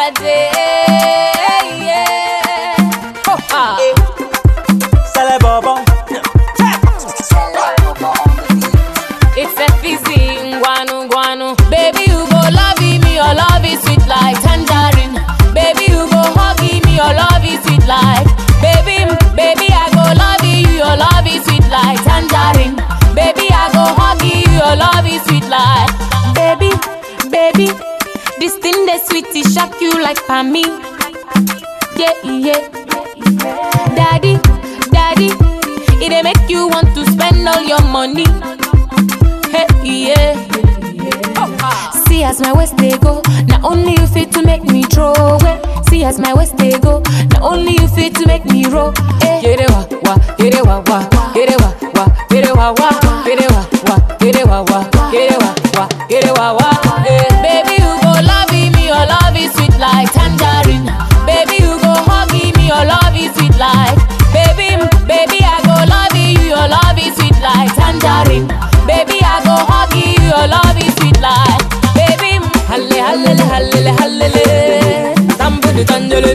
day. Yeah. Oh, ah. Sale bobo. It's a fizzy, guanu guanu. Baby, you go love me, your love is sweet like tangerine. Baby, you go hug me, your love is sweet like. Baby, baby, I go love you, your love is sweet like tangerine. Baby, I go hug you, your love is sweet like. Baby, baby, this thing that sweet, it shock you like for me. Yeah, yeah. Daddy, daddy, it dey make you want to spend all your money. Hey, yeah. See as my waist they go, not only you fit to make me throw away. See as my waist they go, not only you fit to make me roll. Hey. Get it wa wa, get it wa wa, get it wa wa, get it wa wa, get it wa wa, get it wa wa, get it wa wa, get it wa wa. Hey. Baby you go love me, your love is sweet like tangerine. Baby you go hug me, your love is sweet like. Baby, baby I go love you, your love is sweet like tangerine. Baby I go hug you, your love is sweet like. Baby, halle halle halle halle, tambudi tanjele.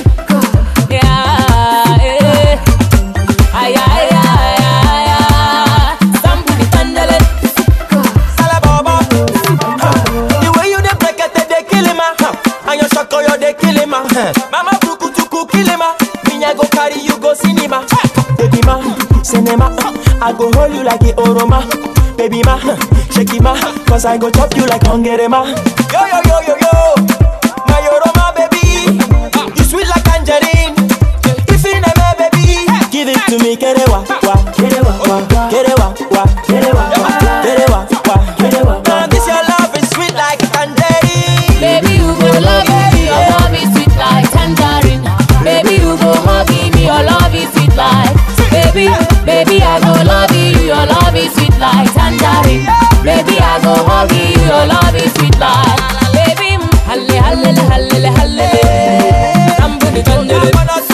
Yeah, eh. Ay, ay, ay, ay, ay. Tambudi tanjele. Sale bobo. Huh. The way you dey break it, they kill him, ah. Huh. And your shako, you dey kill him, ah. Huh. Mama buku tuku kill him, ah. Me I go carry you go cinema. Baby ma, cinema. I go hold you like a oroma. Baby ma, shake it ma, cause I go chop you like hungry ma. Yo yo yo yo yo, my oroma baby, you sweet like tangerine. If you never baby, give it to me, get it wa wa, get it wa wa, get it wa wa, get it wa wa, get it wa wa, get it wa wa. This your love is sweet like tangerine. Baby, you go love me, your love is sweet like tangerine. Baby, you go hug me, your love is sweet like. Baby, baby, I go love you, your love is sweet like tangerine. Baby, I go hug you, your love is sweet like. Baby, halle halle halle halle, tambuni tanjele.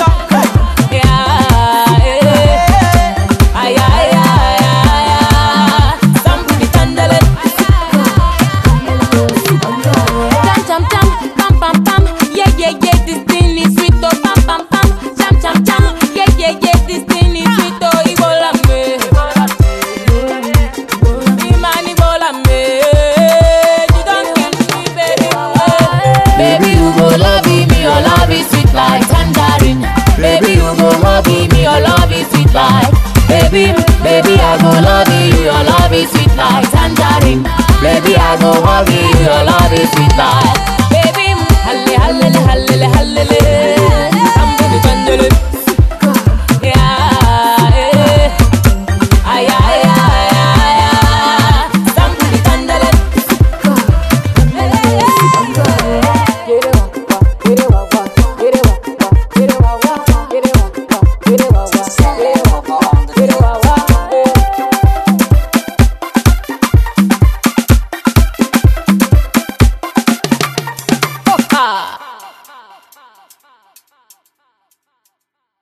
Yeah, eh. Ay, ay, ay, ay, ay. Tambuni tanjele. Jam jam jam, pam pam pam, yeah yeah yeah, this thing is sweet oh, pam pam pam, jam jam jam, yeah yeah yeah, this thing is sweet oh, Ibola me, Imani Ibola me, you don't kill me baby, baby you go love me, your love is sweet like tangerine, baby you go hug me, your love is sweet like, baby baby I go love you, your love is sweet like tangerine. Baby, I go hug you, your love is sweet like